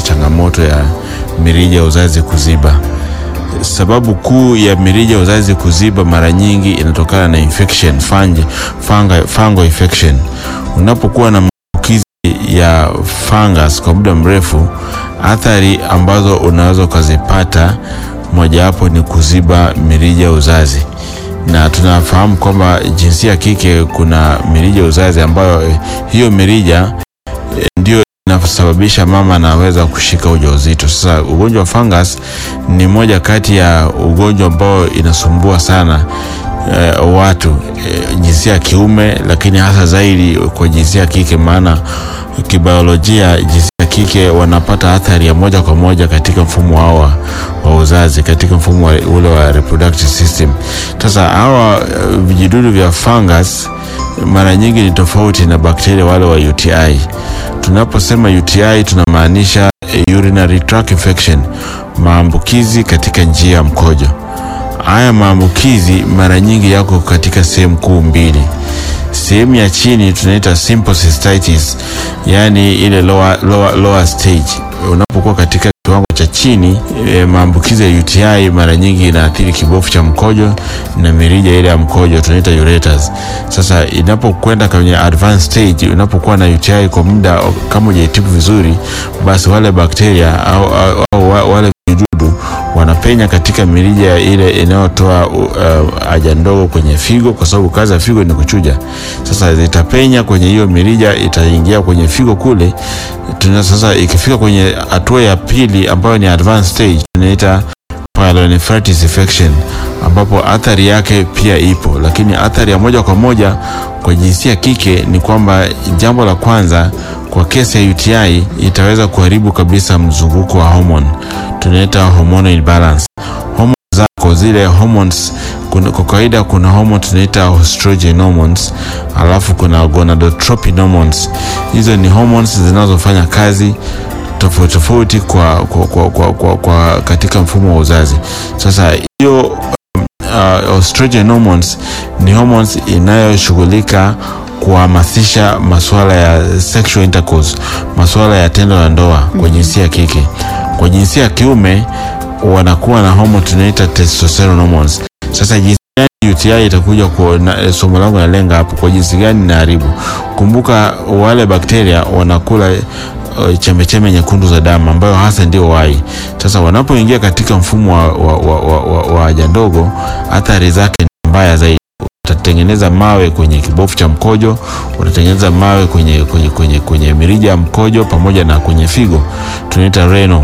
changamoto ya mirija ya uzazi kuziba. Sababu kuu ya mirija ya uzazi kuziba mara nyingi inatokana na infection, fungi, fungi, fungal infection. Unapokuwa na maambukizi ya fungus kwa muda mrefu, athari ambazo unaweza ukazipata mojawapo ni kuziba mirija ya uzazi, na tunafahamu kwamba jinsia ya kike kuna mirija ya uzazi ambayo hiyo mirija ndio inasababisha mama anaweza kushika ujauzito. Sasa ugonjwa wa fungus ni moja kati ya ugonjwa ambao inasumbua sana eh, watu eh, jinsia ya kiume, lakini hasa zaidi kwa jinsia ya kike, maana kibiolojia jinsia ya kike wanapata athari ya moja kwa moja katika mfumo wao wa, wa uzazi, katika mfumo wa, ule wa reproductive system. Sasa hawa eh, vijidudu vya fungus mara nyingi ni tofauti na bakteria wale wa UTI. Tunaposema UTI tunamaanisha urinary tract infection, maambukizi katika njia ya mkojo. Haya maambukizi mara nyingi yako katika sehemu kuu mbili. Sehemu ya chini tunaita simple cystitis, yani ile lower, lower, lower stage. Unapokuwa katika kiwango cha chini e, maambukizi ya UTI mara nyingi inaathiri kibofu cha mkojo na mirija ile ya mkojo tunaita ureters. Sasa inapokwenda kwenye advanced stage, unapokuwa na UTI kwa muda kama hujaitibu vizuri, basi wale bakteria au, au, au wale vijidudu wanapenya katika mirija ile inayotoa haja uh, ndogo kwenye figo, kwa sababu kazi ya figo ni kuchuja. Sasa zitapenya kwenye hiyo mirija, itaingia kwenye figo kule. Tuna sasa, ikifika kwenye hatua ya pili ambayo ni advanced stage, tunaita pyelonephritis infection, ambapo athari yake pia ipo, lakini athari ya moja kwa moja kwa jinsia ya kike ni kwamba, jambo la kwanza, kwa kesi ya UTI itaweza kuharibu kabisa mzunguko wa hormone, tunaita hormonal imbalance. Hormone zako zile hormones, kuna, kwa kawaida kuna hormone tunaita estrogen hormones, alafu kuna gonadotropin hormones. Hizo ni hormones zinazofanya kazi tofauti tofauti kwa, kwa, kwa, kwa, kwa, kwa katika mfumo wa uzazi. Sasa hiyo uh, estrogen hormones ni hormones inayoshughulika kuhamasisha masuala ya sexual intercourse, masuala ya tendo la ndoa kwa jinsia ya kike. Kwa jinsia ya kiume wanakuwa na hormone tunaita testosterone hormones. Sasa jinsi gani UTI itakuja kwa somo langu nalenga hapo, kwa jinsi gani inaharibu. Kumbuka wale bakteria wanakula uh, chembechembe nyekundu za damu ambayo hasa ndio wai. Sasa wanapoingia katika mfumo wa, wa, wa, wa, wa, wa haja ndogo, athari zake ni mbaya zaidi. Utatengeneza mawe kwenye kibofu cha mkojo, utatengeneza mawe kwenye, kwenye, kwenye, kwenye mirija ya mkojo pamoja na kwenye figo, tunaita renal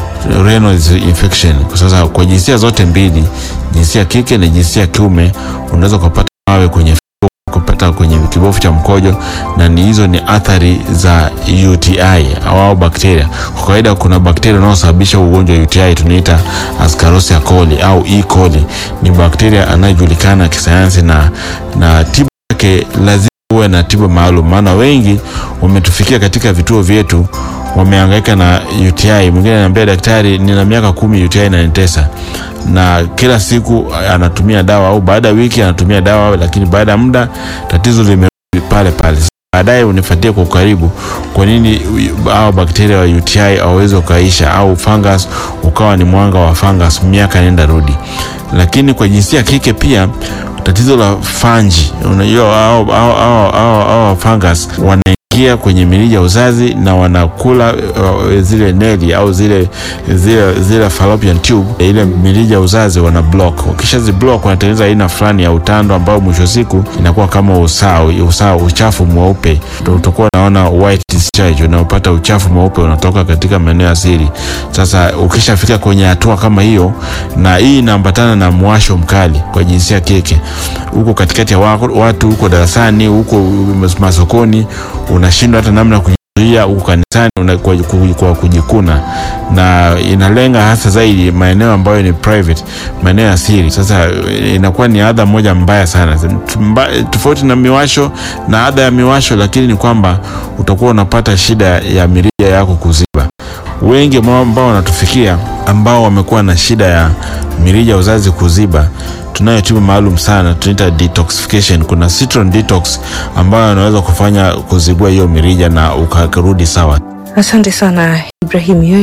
renal infection. Kwa sasa kwa jinsia zote mbili, jinsia ya kike na jinsia ya kiume, unaweza kupata mawe kwenye figo, kupata kwenye kibofu cha mkojo, na ni hizo ni athari za UTI au, au bakteria. Kwa kawaida kuna bakteria wanaosababisha ugonjwa wa UTI tunaita Ascarosia coli au E. coli. Ni bakteria anayejulikana kisayansi na, na tiba yake lazima uwe na tiba maalum, maana wengi wametufikia katika vituo vyetu wamehangaika na UTI. Mwingine ananiambia daktari, nina miaka kumi UTI inanitesa, na kila siku anatumia dawa au baada ya wiki anatumia dawa, lakini baada ya muda tatizo limerudi pale pale. Baadaye unifuatie kwa ukaribu, kwa nini hao bakteria wa UTI hawawezi ukaisha, au fungus ukawa ni mwanga wa fungus miaka nenda rudi. Lakini kwa jinsia kike pia tatizo la fanji, unajua hao hao hao fungus wana ingia kwenye mirija ya uzazi na wanakula uh, zile neli au zile zile zile fallopian tube, ile mirija ya uzazi wana block. Wakishazi block wanatengeneza aina fulani ya utando ambao mwisho siku inakuwa kama usawa usawa, uchafu mweupe. Utakuwa unaona white discharge, unaopata uchafu mweupe unatoka katika maeneo ya siri. Sasa ukishafika kwenye hatua kama hiyo, na hii inaambatana na mwasho mkali kwa jinsia kike, huko katikati ya watu, huko darasani, huko masokoni unashindwa hata namna kujizuia huko kanisani kwa, kwa kujikuna, na inalenga hasa zaidi maeneo ambayo ni private, maeneo ya siri. Sasa inakuwa ni adha moja mbaya sana, tofauti na miwasho na adha ya miwasho, lakini ni kwamba utakuwa unapata shida ya mirija yako kuziba. Wengi ambao wanatufikia ambao wamekuwa na shida ya mirija ya uzazi kuziba tunayo tiba maalum sana tunaita detoxification. Kuna citron detox ambayo anaweza kufanya kuzibua hiyo mirija na ukarudi sawa. Asante sana Ibrahim.